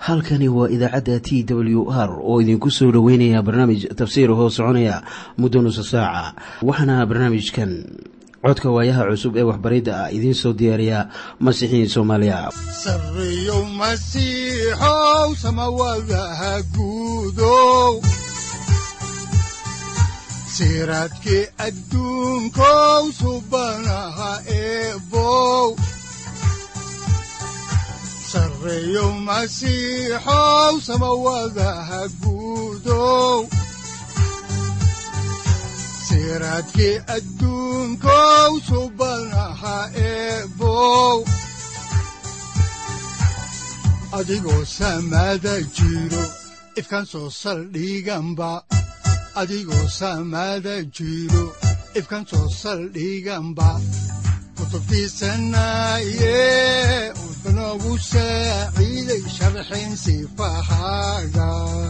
halkani waa idaacadda t w r oo idinku soo dhoweynaya barnaamij tafsiir hoo soconaya muddo nusa saaca waxaana barnaamijkan codka waayaha cusub ee waxbaridda ah idiin soo diyaariya masiixiin soomaaliya sareyow masiixow samawadaha guudow siraadkii adduunkow subanaha eebow sareyow masiixow samawadaha guudow siraadkii adduunkow subanaha eebow adigoo samaada jiro ifkaan soo saldhiganba adigoo samaada jiro ifkaan soo saldhiganba kutubtiisanaye udanogu saaciiday sharxin sifahaaga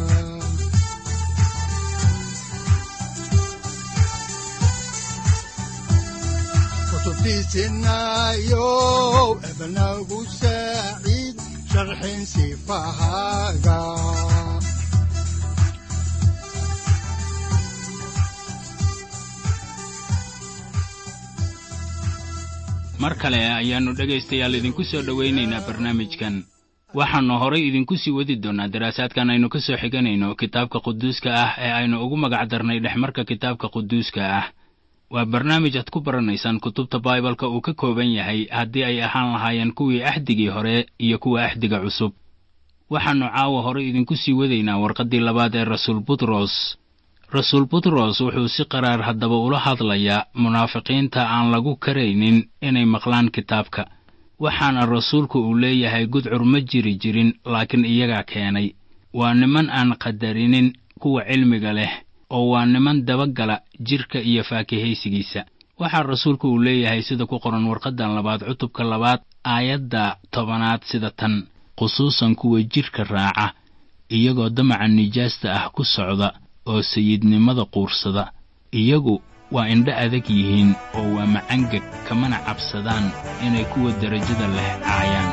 kutubtiisinayow ebanagu saaciid sharxin sifahaaga mar kale ayaannu dhegaystayaal idinku soo dhowaynaynaa barnaamijkan waxaannu horay idinku sii wadi doonnaa daraasaadkan aynu ka soo xiganayno kitaabka quduuska ah ee aynu ugu magac darnay dhexmarka kitaabka quduuska ah waa barnaamij aad ku baranaysaan kutubta baibalka uu ka kooban yahay haddii ay ahaan lahaayeen kuwii axdigii hore iyo kuwa axdiga cusub waxaannu caawa hore idinku sii wadaynaa warqaddii labaad ee rasuul butros rasuul butros wuxuu si qaraar haddaba ula hadlayaa munaafiqiinta aan lagu karaynin inay maqlaan kitaabka waxaana rasuulku uu leeyahay gudcur ma jiri jirin laakiin iyagaa keenay waa niman aan qadarinin kuwa cilmiga leh oo waa niman dabagala jidhka iyo faakihaysigiisa waxaa rasuulku uu leeyahay sida ku qoran warqaddan labaad cutubka labaad aayadda tobanaad sida tan khusuusan kuwa jidhka raaca iyagoo damaca nijaasta ah ku socda oo sayidnimada quursada iyagu waa indho adag yihiin oo waa macangeg kamana cabsadaan inay kuwa derajada leh caayaan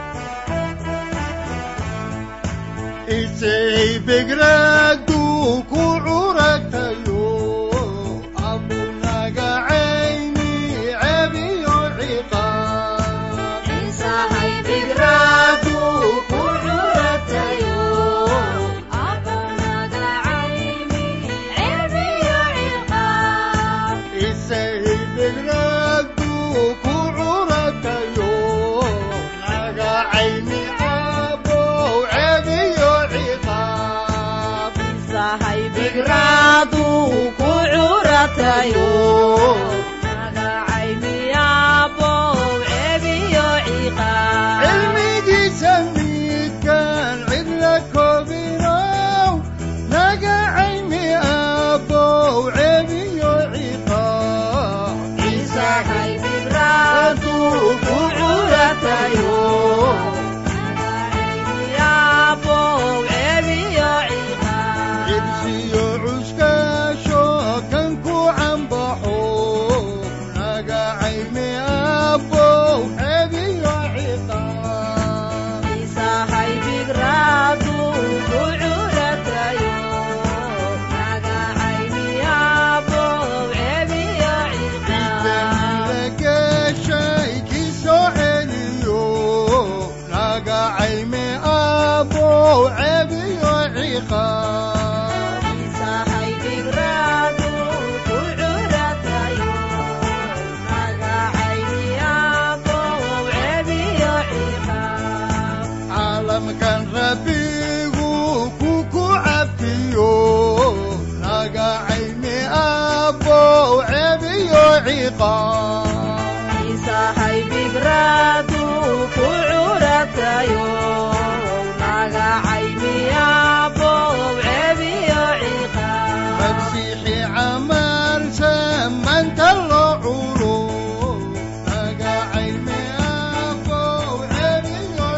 cilmigiisa midkaan cidla koobinow naga caymi abow cebiyo ciqaabcibsiyo cuskaasho kan ku cambaxo naga caymi abow cebiyo ciqaab geshay kii soo celiyo naga caymi abow cebiyo ciqaab caalamkan rabbigu ku ku cafiyo naga caymi abow cebiyo ciqaab masiixi camal samanta loo culo naga caymi abow cebiyo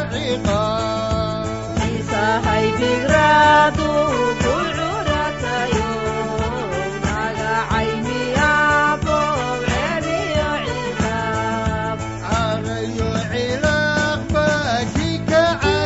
ciqaab carayo cilaaq baa kii ka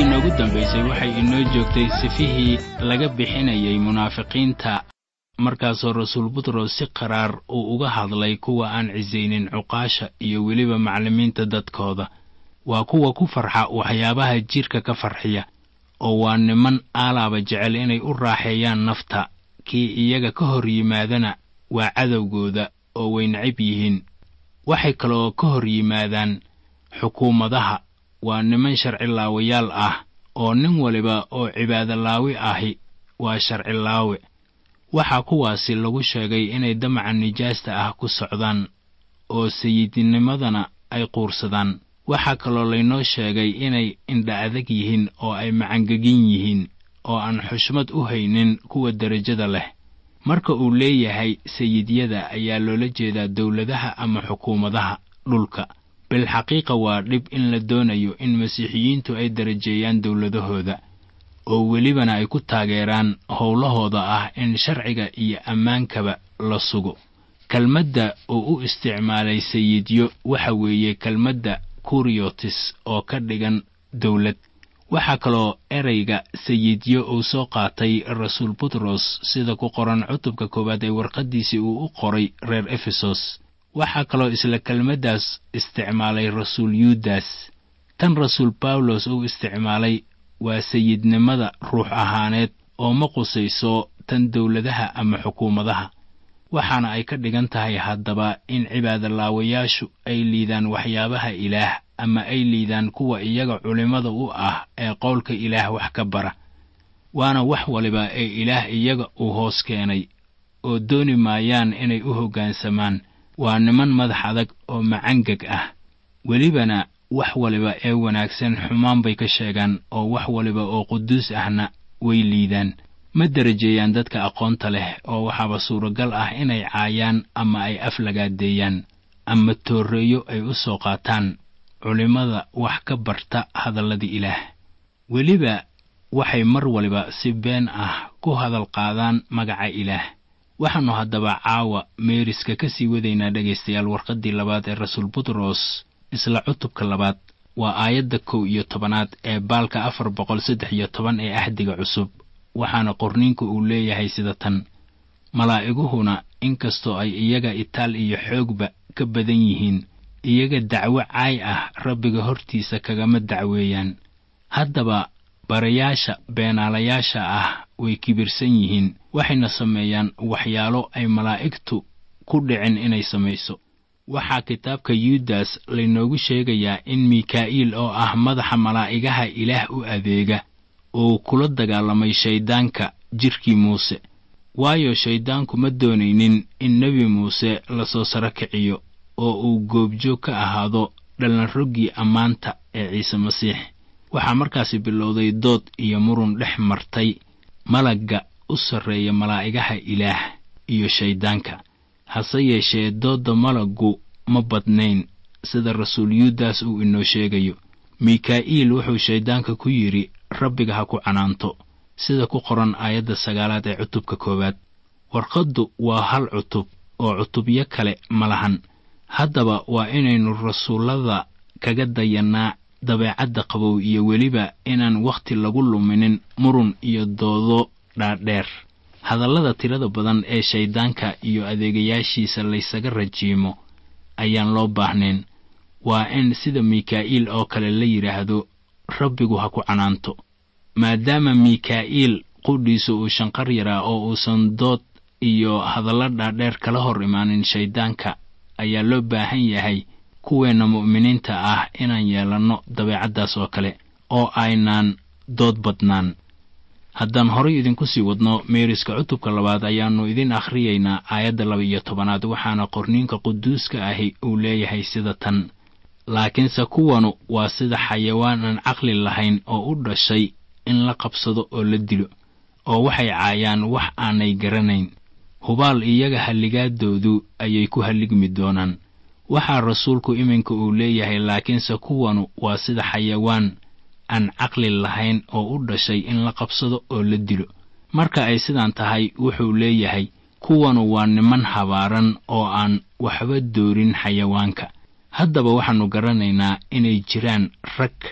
noogu dambaysay waxay inoo joogtay sifihii laga bixinayay munaafiqiinta markaasoo rasuul butros si qaraar uu uga hadlay kuwa aan cisaynin cuqaasha iyo weliba macallimiinta dadkooda waa kuwa ku farxa waxyaabaha jidhka ka farxiya oo waa niman aalaaba jecel inay u raaxeeyaan nafta kii iyaga ka hor yimaadana waa cadowgooda oo way nacib yihiin waxay kaloo ka hor yimaadaan xukuumadaha waa niman sharci laawayaal ah oo nin waliba oo cibaadolaawi ahi waa sharci laawe waxaa kuwaasi lagu sheegay inay damaca nijaasta ah ku socdaan oo sayidnimadana ay quursadaan waxaa kaloo laynoo sheegay inay indha adag yihiin oo ay macangegin yihiin oo aan xushmad u haynin kuwa derajada leh marka uu leeyahay sayidyada ayaa loola jeedaa dowladaha ama xukuumadaha dhulka bilxaqiiqa waa dhib in la doonayo in masiixiyiintu ay darajeeyaan dowladahooda oo welibana ay ku taageeraan howlahooda ah in sharciga iyo ammaankaba la sugo kelmadda uu u isticmaalay sayidyo waxa weeye kelmadda kuriotis oo ka dhigan dowlad waxaa kaloo ereyga sayidyo uu soo qaatay rasuul butros sida ku qoran cutubka koowaad ee warqaddiisii uu u qoray reer efesos waxaa kaloo isla kelmaddaas isticmaalay rasuul yuudas tan rasuul bawlos uu isticmaalay waa sayidnimada ruux ahaaneed oo ma qusayso tan dowladaha ama xukuumadaha waxaana ay ka dhigan tahay haddaba in cibaadolaawayaashu ay liidaan waxyaabaha ilaah ama ay liidaan kuwa iyaga culimmada u ah ee qowlka ilaah wax ka bara waana wax waliba ee ilaah iyaga uu hoos keenay oo dooni maayaan inay u hoggaansamaan waa niman madax adag oo macangeg ah welibana wax waliba ee wanaagsan xumaan bay ka sheegaan oo wax waliba oo quduus ahna way liidaan ma darajeeyaan dadka aqoonta leh oo waxaaba suuragal ah inay caayaan ama ay aflagaadeeyaan ama tooreeyo ay u soo qaataan culimmada wax ka barta hadallada ilaah weliba waxay mar waliba si been ah ku hadal qaadaan magaca ilaah waxaannu haddaba caawa meeriska ka sii wadaynaa dhegaystayaal warqaddii labaad ee rasuul butros isla cutubka labaad waa aayadda kow iyo tobanaad ee baalka afar boqol saddex iyo toban ee ahdiga cusub waxaana qorniinku uu leeyahay sida tan malaa'iguhuna inkastoo ay iyaga itaal iyo xoogba ka badan yihiin iyaga dacwo caay ah rabbiga hortiisa kagama dacweeyaan haddaba barayaasha beenaalayaasha ah way kibirsan yihiin waxayna sameeyaan waxyaalo ay malaa'igtu ku dhicin inay samayso waxaa kitaabka yuudas laynoogu sheegayaa in mikaa'iil oo ah madaxa malaa'igaha ilaah u adeega uu kula dagaalamay shayddaanka jidhkii muuse waayo shayddaanku ma doonaynin in nebi muuse lasoo saro kiciyo oo uu goobjoog ka ahaado dhallanroggii ammaanta ee ciise masiix waxaa markaasi bilowday dood iyo murun dhex martay malagga u sarreeya malaa'igaha ilaah iyo shayddaanka hase yeeshee doodda malaggu ma badnayn sida rasuul yuudas uu inoo sheegayo mikaa'iil wuxuu shayddaanka ku yidhi rabbiga ha ku canaanto sida ku qoran aayadda sagaalaad ee cutubka koowaad warqaddu waa hal cutub oo cutubyo kale ma lahan haddaba waa inaynu rasuullada kaga dayannaa dabeecadda qabow iyo weliba inaan wakhti lagu luminin murun iyo doodo dhaadheer hadallada tirada badan ee shayddaanka iyo adeegayaashiisa laysaga rajiimo ayaan loo baahnayn waa in sida mikaa'iil oo kale la yidhaahdo rabbigu ha ku canaanto maadaama mikaa'iil qudhiisa uu shanqar yaraa oo uusan dood iyo hadallo dhaadheer kala hor imaanin shayddaanka ayaa loo baahan yahay kuweenna mu'miniinta ah inaan yeelanno dabeecaddaas oo kale oo aynaan dood badnaan haddaan horay idinku sii wadno meeriska cutubka labaad ayaannu idin akhriyaynaa aayadda laba iyo tobanaad waxaana qorniinka quduuska ahi uu leeyahay sida tan laakiinse kuwanu waa sida xayawaan aan caqli lahayn oo u dhashay in la qabsado oo la dilo oo waxay caayaan wax aanay garanayn hubaal iyaga halligaadoodu ayay ku halligmi doonaan waxaa rasuulku iminka uu leeyahay laakiinse kuwanu waa sida xayawaan aan caqli lahayn oo u dhashay in la qabsado oo la dilo marka ay sidaan tahay wuxuu leeyahay kuwanu waa niman habaaran oo aan waxba doorin xayawaanka haddaba waxaannu garanaynaa inay jiraan rag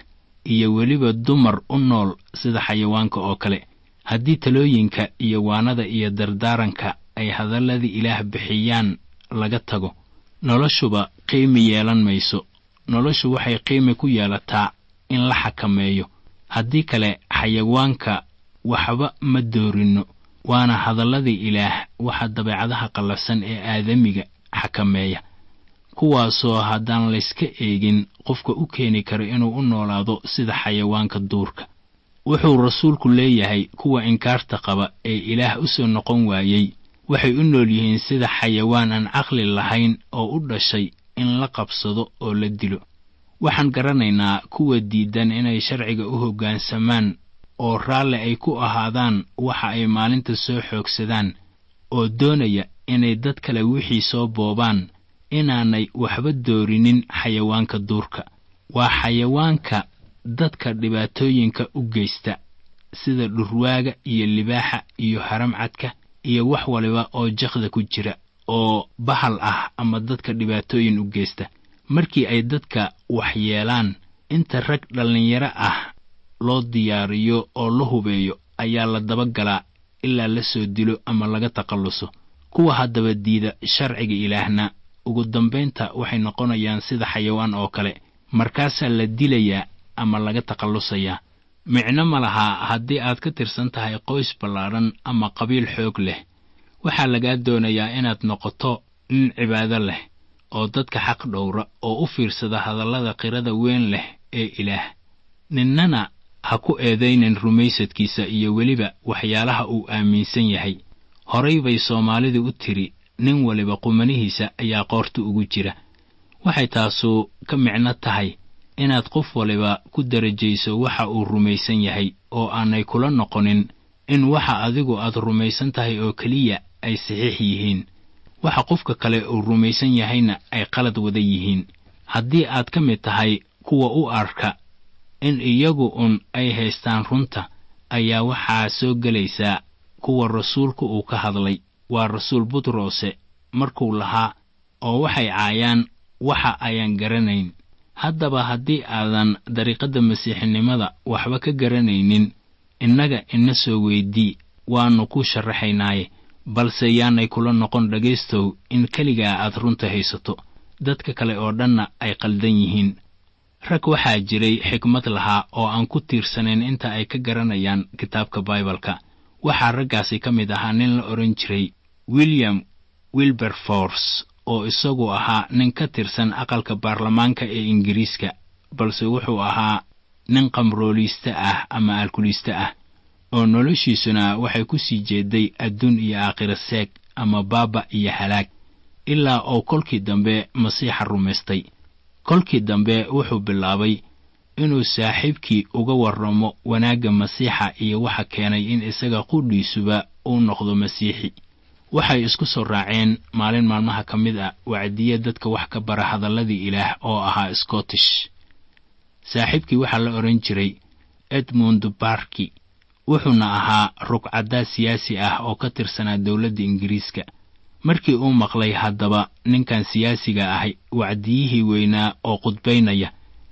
iyo weliba dumar u nool sida xayawaanka oo kale haddii talooyinka iyo waanada iyo dardaaranka ay hadalladii ilaah bixiyaan laga tago noloshuba qiimi yeelan mayso noloshu waxay qiimi ku yeelataa in la xakameeyo haddii kale xayawaanka waxba ma doorinno waana hadalladii ilaah waxa dabeecadaha qallafsan ee aadamiga xakameeya kuwaasoo haddaan layska eegin qofka u keeni kara inuu u noolaado sida xayawaanka duurka wuxuu rasuulku leeyahay kuwa inkaarta qaba ee ilaah u soo noqon waayey waxay u nool yihiin sida xayawaan aan caqli lahayn oo u dhashay in la qabsado oo la dilo waxaan garanaynaa kuwa diidan inay sharciga u hoggaansamaan oo raalli ay ku ahaadaan waxa ay maalinta soo xoogsadaan oo doonaya inay dad kale wixii soo boobaan inaanay waxba doorinin xayawaanka duurka waa xayawaanka dadka dhibaatooyinka u geysta sida dhurwaaga iyo libaaxa iyo haramcadka iyo wax waliba oo jakda ku jira oo bahal ah ama dadka dhibaatooyin u geysta markii ay dadka waxyeelaan inta rag dhallinyaro ah loo diyaariyo oo la hubeeyo ayaa la dabagalaa ilaa la soo dilo ama laga takhalluso kuwa haddaba diida sharciga ilaahna ugu dambaynta waxay noqonayaan sida xayawaan oo kale markaasaa la dilayaa ama laga takhallusayaa micno ma laha haddii aad ka tirsan tahay qoys ballaadhan ama qabiil xoog leh waxaa lagaa doonayaa inaad noqoto nin cibaado leh oo dadka xaq dhowra oo u fiirsada hadallada qirada weyn leh ee ilaah ninnana ha ku eedaynin rumaysadkiisa iyo weliba waxyaalaha uu aaminsan yahay horay bay soomaalidu u tiri nin waliba qumanihiisa ayaa qoorta ugu jira waxay taasu ka micno tahay inaad qof waliba ku darajayso waxa uu rumaysan yahay oo aanay kula noqonin in waxa adigu aad rumaysan tahay oo keliya ay saxiix yihiin waxa qofka kale uu rumaysan yahayna ay qalad wada yihiin haddii aad ka mid tahay kuwa u arka in iyagu un ay haystaan runta ayaa waxaa soo gelaysaa kuwa rasuulku uu ka hadlay waa rasuul butrose markuu lahaa oo waxay caayaan waxa ayaan garanayn haddaba haddii aadan dariiqadda masiixinimada waxba ka garanaynin innaga ina soo weydii waannu ku sharaxaynaaye balse yaanay kula noqon dhegaystow in keligaa aad runta haysato dadka kale oo dhanna ay qaldan yihiin rag waxaa jiray xikmad lahaa oo aan ku tiirsanayn inta ay ka garanayaan kitaabka baibalka waxaa raggaasi ka mid ahaa nin la odhan jiray william wilberforce oo isagu ahaa nin ka tirsan aqalka baarlamaanka ee ingiriiska balse wuxuu ahaa nin qamrooliiste ah ama alkuliiste ah oo noloshiisuna waxay ku sii jeeday adduun iyo aakhira seeg ama baaba iyo halaag ilaa oo kolkii dambe masiixa rumaystay kolkii dambe wuxuu bilaabay inuu saaxiibkii uga warramo wanaagga masiixa iyo waxa keenay in isaga qudhiisuba uu noqdo masiixi waxay isku soo raaceen maalin maalmaha ka mid ah wacdiye dadka wax ka bara hadalladii ilaah oo ahaa scottish saaxiibkii waxaa la odhan jiray edmund barki wuxuuna ahaa rugcaddaa siyaasi ah oo ka tirsanaa dowladda ingiriiska markii uu maqlay haddaba ninkan siyaasiga ahi wacdiyihii weynaa oo qudbaynaya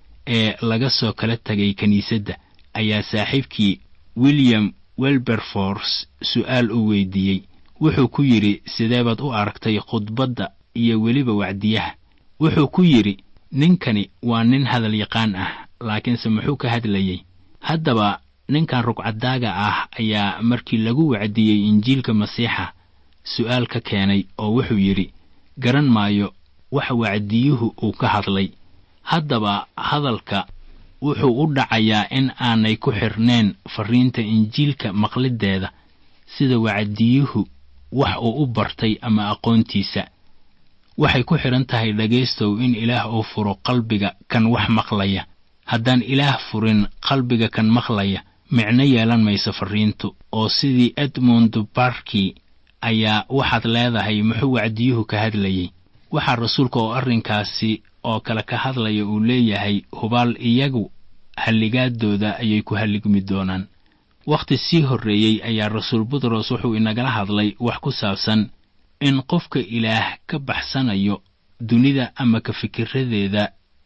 ee laga soo kala tegay kiniisadda ayaa saaxiibkii william welberforce su'aal u weydiiyey wuxuu ku yidhi sidee baad u aragtay khudbadda iyo weliba wacdiyaha wuxuu ku yidhi ninkani waa nin hadal yaqaan ah laakiinse muxuu ka hadlayey haddaba ninkan rugcadaaga ah ayaa markii lagu wacdiyey injiilka masiixa su'aal ka keenay oo wuxuu yidhi garan maayo wax wacdiyuhu uu ka hadlay haddaba hadalka wuxuu u dhacayaa in aanay ku xirnayn farriinta injiilka maqliddeeda sida wacdiyuhu wax uu u bartay ama aqoontiisa waxay ku xidhan tahay dhegaystow in ilaah uu furo qalbiga kan wax maqlaya haddaan ilaah furin qalbiga kan maqlaya micno yeelan mayso farriintu oo sidii edmund barki ayaa waxaad leedahay muxuu wacdiyuhu ka hadlayey waxaa rasuulka oo arrinkaasi oo kale ka hadlaya uu leeyahay hubaal iyagu halligaadooda ayay ku halligmi doonaan wakhti sii horreeyey ayaa rasuul butros wuxuu inagala hadlay wax ku saabsan in qofka ilaah ka baxsanayo dunida ama ka fikiradeeda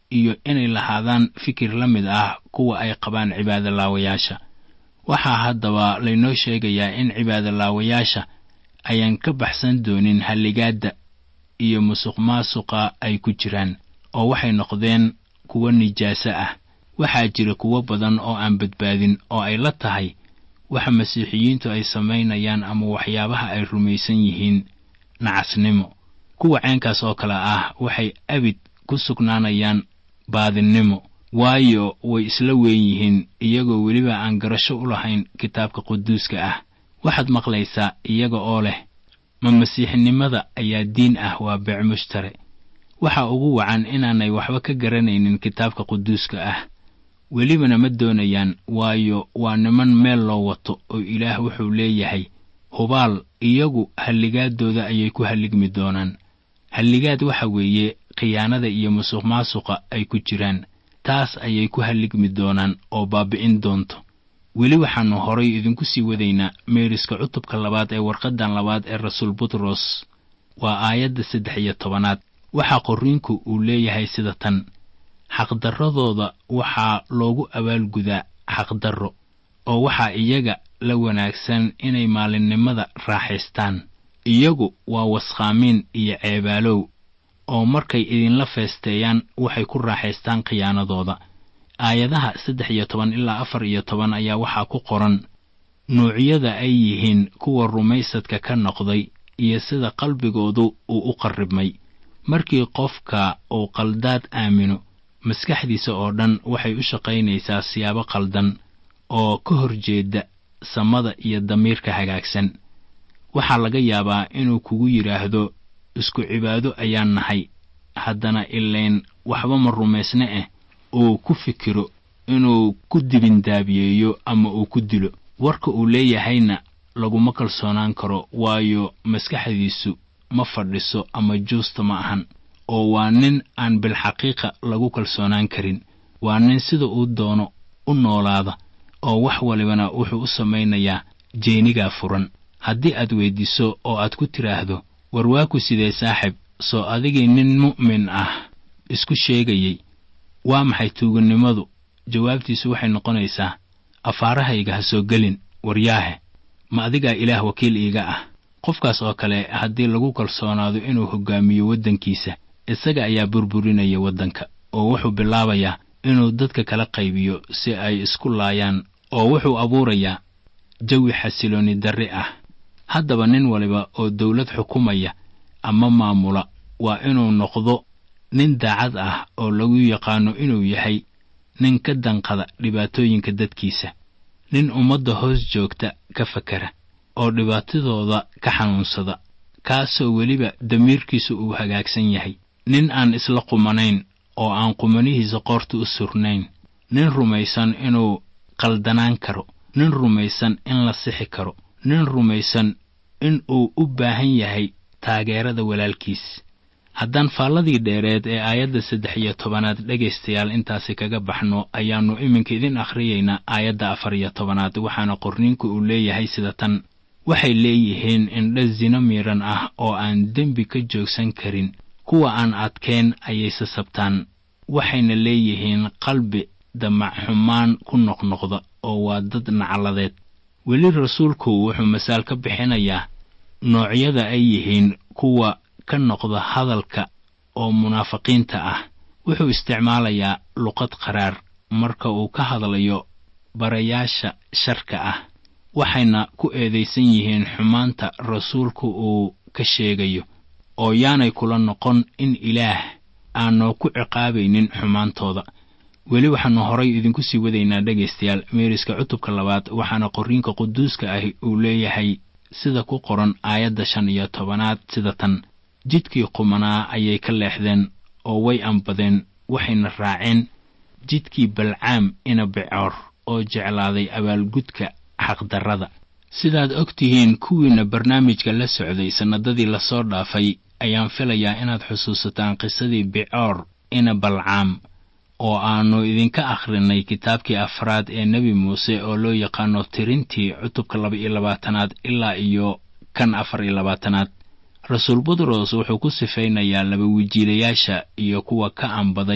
iyo inay lahaadaan fikir la mid ah kuwa ay qabaan cibaadolaawayaasha waxaa haddaba laynoo sheegayaa in cibaadolaawayaasha ayaan ka baxsan doonin halligaadda iyo musuqmaasuqa ay ku jiraan oo waxay noqdeen kuwo nijaaso ah waxaa jira kuwo badan oo aan badbaadin oo ay la tahay waxa masiixiyiintu ay samaynayaan ama waxyaabaha ay rumaysan yihiin nacasnimo kuwa ceenkaas oo kale ah waxay abid ku sugnaanayaan baadinnimo waayo way isla weyn yihiin iyagoo weliba aan garasho u lahayn kitaabka quduuska ah waxaad maqlaysaa iyaga oo leh ma masiixnimada ayaa diin ah waa beec mushtare waxa ugu wacan inaanay waxba ka garanaynin kitaabka quduuska ah welibana ma doonayaan waayo waa niman meel loo wato oo ilaah wuxuu leeyahay hubaal iyagu halligaadooda ayay ku halligmi doonaan halligaad waxa weeye khiyaanada iyo musuqmaasuqa ay ku jiraan taas ayay ku halligmi doonaan oo baabi'in doonto weli waxaannu horay idinku sii wadaynaa meeriska cutubka labaad ee warqaddan labaad ee rasuul butros waa aayadda saddex iyo tobanaad waxaa qorriinku uu leeyahay sida tan xaqdarradooda waxaa loogu abaalgudaa xaqdarro oo waxaa iyaga la wanaagsan inay maalinnimada raaxaystaan iyagu waa waskhaamiin iyo ceebaalow oo markay idinla feesteeyaan waxay ku raaxaystaan khiyaanadooda aayadaha saddex iyo toban ilaa afar iyo toban ayaa waxaa ku qoran nuucyada ay yihiin kuwa rumaysadka ka noqday iyo sida qalbigoodu uu u qarribmay markii qofka uu qaldaad aamino maskaxdiisa oo dhan waxay u shaqaynaysaa siyaabo qaldan oo ka hor jeeda samada iyo damiirka hagaagsan waxaa laga yaabaa inuu kugu yidhaahdo isku cibaado ayaan nahay haddana ilayn waxba ma rumaysne ah uu ku fikiro inuu ku dibindaabiyeeyo ama uu ku dilo warka uu leeyahayna laguma kalsoonaan karo waayo maskaxdiisu ma fadhiso ama juusta ma ahan oo waa nin aan bilxaqiiqa lagu kalsoonaan karin waa nin sida uu doono u noolaada oo wax walibana wuxuu u samaynayaa jeenigaa furan haddii aad weyddiiso oo aad ku tidhaahdo war waa ku sidee saaxib soo adigii nin mu'min ah isku sheegayey waa maxay tuugannimadu jawaabtiisu waxay noqonaysaa afaarahayga ha soo gelin waryaahe ma adigaa ilaah wakiil iiga ah qofkaas oo kale haddii lagu kalsoonaado inuu hoggaamiyo waddankiisa isaga ayaa burburinaya waddanka oo wuxuu bilaabayaa inuu dadka kala qaybiyo si ay isku laayaan oo wuxuu abuurayaa jawi xasiloonni darri ah haddaba nin waliba oo dawlad xukumaya ama maamula waa inuu noqdo nin daacad ah oo lagu yaqaano inuu yahay nin ka danqada dhibaatooyinka dadkiisa nin ummadda hoos joogta ka fakera oo dhibaatadooda ka xanuunsada kaasoo weliba damiirkiisu uu hagaagsan yahay nin aan isla qumanayn oo aan qumanihiisa qoorta u surnayn nin rumaysan inuu qaldanaan karo nin rumaysan in la sixi karo nin rumaysan in uu u baahan yahay taageerada walaalkiis haddaan faalladii dheereed ee aayadda saddex iyo tobanaad dhegaystayaal intaasi kaga baxno ayaannu iminka idin akhriyaynaa aayadda afar iyo tobanaad waxaana qorniinku uu leeyahay sida tan waxay leeyihiin indha sino miidhan ah oo aan dembi ka joogsan karin kuwa aan adkeen ayay sasabtaan waxayna leeyihiin qalbi damac xumaan ku noqnoqda oo waa dad nacladeed weli rasuulku wuxuu masaal ka bixinayaa noocyada ay yihiin kuwa ka noqda hadalka oo munaafiqiinta ah wuxuu isticmaalayaa luqad qaraar marka uu ka hadlayo barayaasha sharka ah waxayna ku eedaysan yihiin xumaanta rasuulku uu ka sheegayo oo yaanay kula noqon in ilaah aanoo ku ciqaabaynin xumaantooda weli waxaannu horay idinku sii wadaynaa dhegaystayaal meeriska cutubka labaad waxaana qorriinka quduuska ahi uu leeyahay sida ku qoran aayadda shan iyo tobanaad sida tan jidkii qumanaa ayay ka leexdeen oo way ambadeen waxayna raaceen jidkii balcaam ina bicoor oo jeclaaday abaalgudka xaqdarrada sidaad og tihiin kuwiinna barnaamijka la socday sannadadii lasoo dhaafay ayaan filayaa inaad xusuusataan qisadii bicoor ina balcaam oo aannu idinka akhrinay kitaabkii afraad ee nebi muuse oo loo yaqaano tirintii cutubka laba iyo labaatanaad ilaa iyo kan afar iyo labaatanaad rasuul butros wuxuu ku sifaynayaa laba wijiilayaasha iyo kuwa ka ambaday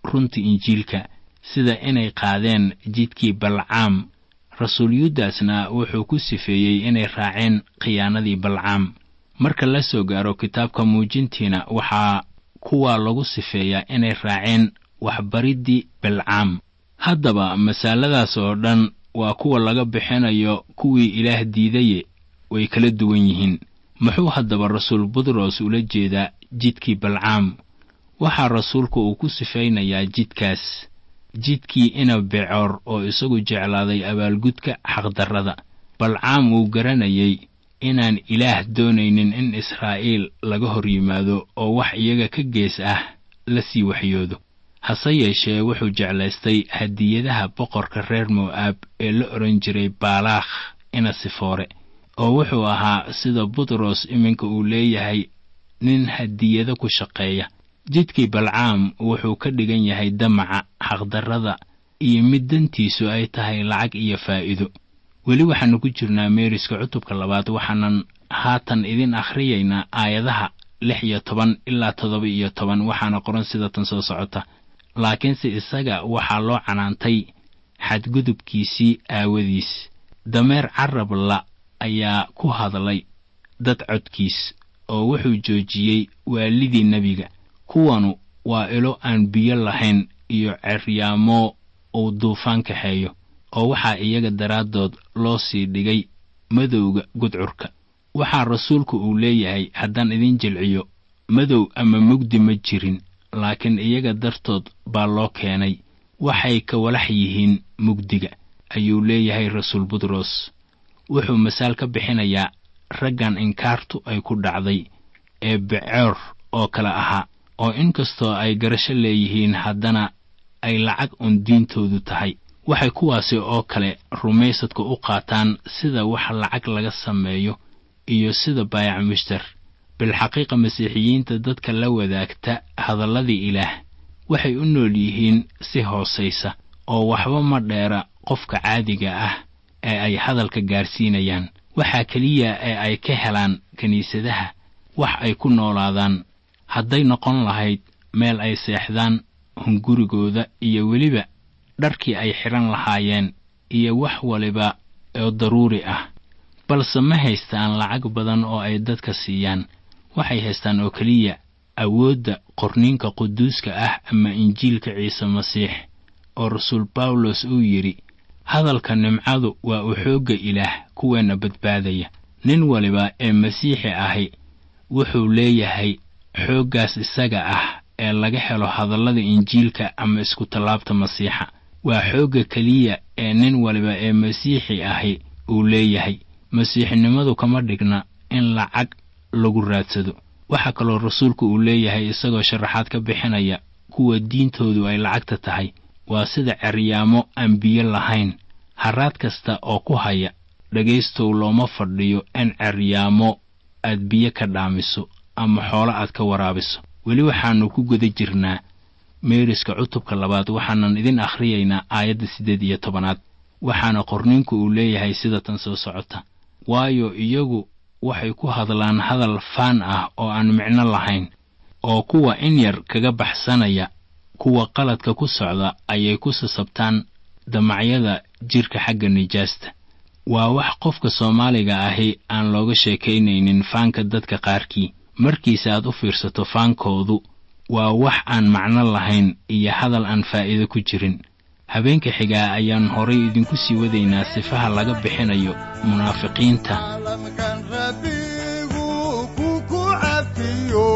runta injiilka sida inay qaadeen jidkii balcaam rasuul yuudasna wuxuu ku sifeeyey inay raaceen khiyaanadii balcaam marka la soo gaaro kitaabka muujintiina waxaa kuwaa lagu sifeeyaa inay raaceen waxbariddii balcaam haddaba masaaladaas oo dhan waa kuwa laga bixinayo kuwii ilaah diidaye way kala duwan yihiin muxuu haddaba rasuul butros ula jeedaa jidkii balcaam waxaa rasuulku uu ku sifaynayaa jidkaas jidkii ina becoor oo isagu jeclaaday abaalgudka xaqdarrada balcaam wuu garanayay inaan ilaah doonaynin in israa'iil laga hor yimaado oo wax iyaga ka gees ah la sii waxyoodo hase yeeshee wuxuu jeclaystay hadiyadaha boqorka reer mo'aab ee la odhan jiray baalaakh ina sifoore oo wuxuu ahaa sida butros iminka uu leeyahay nin hadiyado ku shaqeeya jidkii balcaam wuxuu ka dhigan yahay damaca xaqdarrada iyo mid dantiisu ay tahay lacag iyo faa'iido weli waxaannu ku jirnaa meeriska cutubka labaad waxaanan haatan idin akhriyaynaa aayadaha lix iyo toban ilaa toddoba iyo toban waxaana qoran sida tan soo socota laakiinse isaga waxaa loo canaantay xadgudubkiisii aawadiis dameer carab la ayaa ku hadlay dad codkiis oo wuxuu joojiyey waalidii nebiga kuwanu waa ilo aan biyo lahayn iyo ceryaamo uu duufaan kaxeeyo oo waxaa iyaga daraaddood loo sii dhigay madowga gudcurka waxaa rasuulku uu leeyahay haddaan idin jilciyo madow ama mugdi ma jirin laakiin iyaga dartood baa loo keenay waxay ka walax yihiin mugdiga ayuu leeyahay rasuul butros wuxuu masaal ka bixinayaa raggan inkaartu ay ku dhacday ee becoor oo kale ahaa oo inkastoo ay garasho leeyihiin haddana ay lacag un diintoodu tahay waxay kuwaasi oo kale rumaysadka u qaataan sida wax lacag laga sameeyo iyo sida baayac mushtar bilxaqiiqa masiixiyiinta dadka la wadaagta hadalladii ilaah waxay u nool yihiin si hoosaysa oo waxba ma dheera qofka caadiga ah ee ay hadalka gaarsiinayaan waxaa keliya ee ay ka helaan kiniisadaha wax ay ku noolaadaan hadday noqon lahayd meel ay seexdaan hungurigooda iyo weliba dharkii ay xidhan lahaayeen iyo wax waliba oo daruuri ah balse ma haystaan lacag badan oo ay dadka siiyaan waxay haystaan oo keliya awoodda qorniinka quduuska ah ama injiilka ciise masiix oo rasuul bawlos uu yidhi hadalka nimcadu waa u xoogga ilaah kuweenna badbaadaya nin waliba ee masiixi ahi wuxuu leeyahay xooggaas isaga ah ee laga helo hadallada injiilka ama isku-tallaabta masiixa waa xoogga keliya ee nin waliba ee masiixi ahi uu leeyahay masiixinimadu kama dhigna in lacag lagu raadsado waxaa kaloo rasuulku uu leeyahay isagoo sharaxaad ka bixinaya kuwa diintoodu ay lacagta tahay waa sida ceryaamo aan biyo lahayn haraad kasta oo ku haya dhegaystow looma fadhiyo in ceryaamo aad biyo ka dhaamiso ama xoolo aad ka waraabiso weli waxaannu ku guda jirnaa meeriska cutubka labaad waxaanan idin akhriyaynaa aayadda siddeed iyo tobanaad waxaana qorniinku uu leeyahay sida tan soo socota waayo iyagu waxay ku hadlaan hadal faan ah oo aan micno lahayn oo kuwa in yar kaga baxsanaya kuwa qaladka ku socda ayay ku sasabtaan damacyada jidhka xagga nijaasta waa wax qofka soomaaliga ahi aan looga sheekaynaynin faanka dadka qaarkii markiise aad u fiirsato faankoodu waa wax aan macno lahayn iyo hadal aan faa'iido ku jirin habeenka xigaa ayaan horay idinku sii wadaynaa sifaha laga bixinayo munaafiqiinta caalamkan rabbigu ku ku cafiyo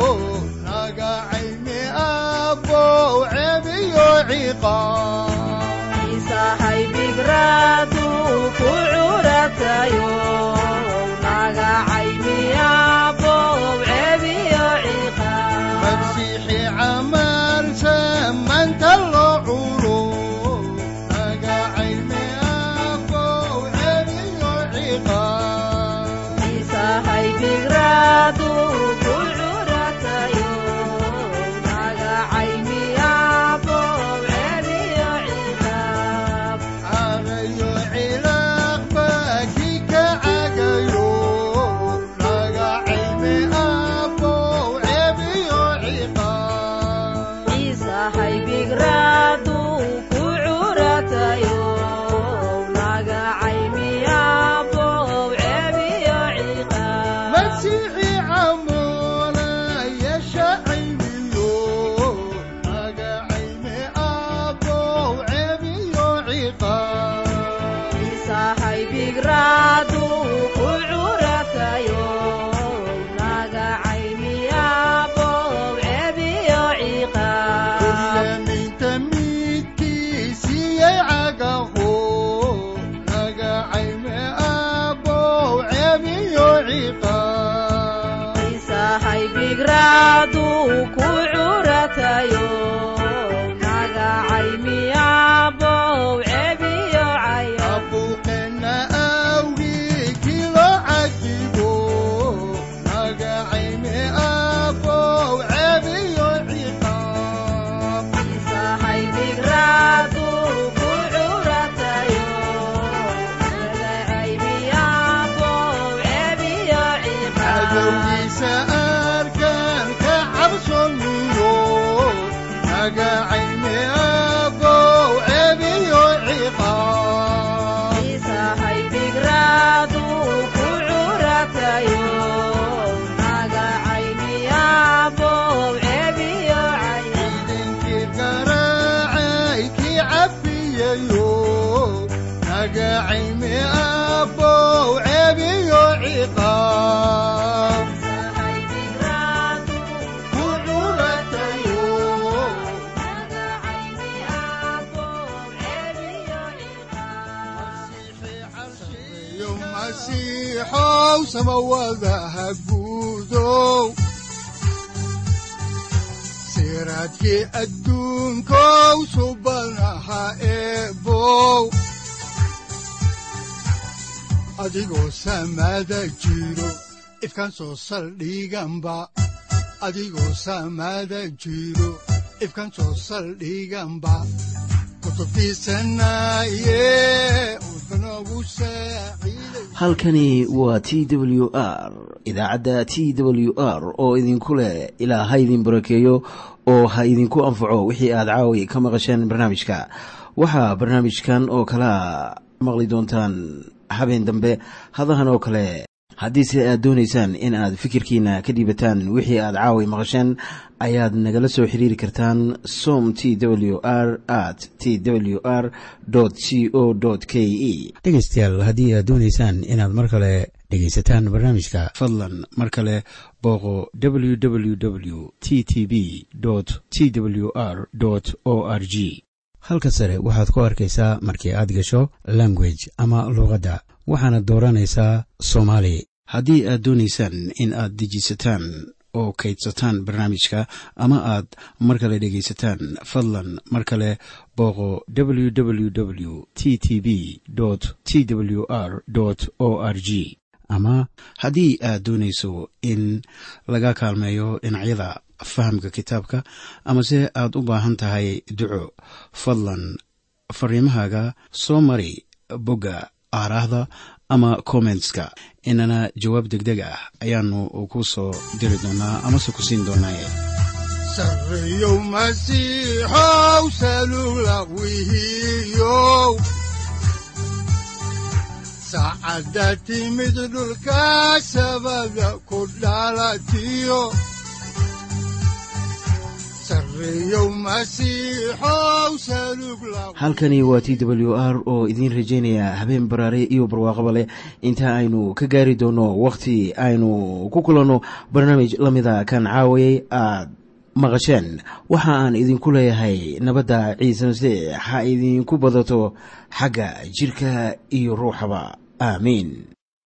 naga cayni abow cebiyo ciqaab masiixi camalsa maanta loo culo naga cayni abow cebiyo ciqaab carayo haybigraadu ku curatayo naga caymiyabow cebiyo ciqaab Kuryaminta midkiisiyey cagaho naga cayme abow cebiyo ciqaab ciisa haybigraadu ku curatayo naga caymiyabow cebiyo caya abuuqena awgii kilo cajibo naga cayme abow cebiyo ciqaab ciisa haybigraadu ku curatayo naga caymiyabow cebiyo ciqaab cadowgiisa arkaan ka cabsoniyo naga cayme abow cebiyo ciqaab ciisa haybigraadu ku curatayo naga caymiyabow cebiyo caya idinkii garaacay kii cafiyayo naga cayme abow cebiyo ciqaab ku curatayo yo masiixow samawadaha guudow siraadkii adduunkow subanaha eebow adigoo samada jiro ifkan soo saldhiganba adigoo samada jiro ifkan soo saldhiganba kutubtiisanaye udbanogu saaciiday halkani waa t w r idaacadda t w r oo idinku leh ilaa ha idin barakeeyo oo ha idinku anfaco wixii aad caawi ka maqasheen barnaamijka waxaa barnaamijkan oo kalea maqli doontaan habeen dambe hadahan oo kale haddiise aad doonaysaan in aad fikirkiina ka dhiibataan wixii aad caawi maqasheen ayaad nagala soo xiriiri kartaan som t w r at t w r c o k e dhegaystayaal haddii aad doonaysaan inaad mar kale dhegaysataan barnaamijka fadlan mar kale booqo www t t b t w r o r g halka sare waxaad ku arkaysaa markii aad gasho language ama luuqadda waxaana dooranaysaa soomaali haddii aad doonaysaan in aad dejisataan oo kaydsataan barnaamijka ama aad mar kale dhegaysataan fadlan mar kale booqo www t t b t w r o r g ama haddii aad doonayso in laga kaalmeeyo dhinacyada fahamka kitaabka amase aad u baahan tahay duco fadlan fariimahaaga soo mari bogga aaraahda ama kommentska inana jawaab degdeg ah ayaanu ku soo diri doonaa amase ku siin doonaaye sarreyow masiixow salugla wihiyow saacadda timid dhulka sabada ku dhalatiyo sarreyow masiixow salugla halkani waa t w r oo idiin rajaynaya habeen baraare iyo barwaaqaba leh inta aynu ka gaari doono wakhti aynu ku kulanno barnaamij la mida kan caawayay aad maqasheen waxa aan idinku leeyahay nabadda ciise masiix ha idinku badato xagga jidhka iyo ruuxaba aamiin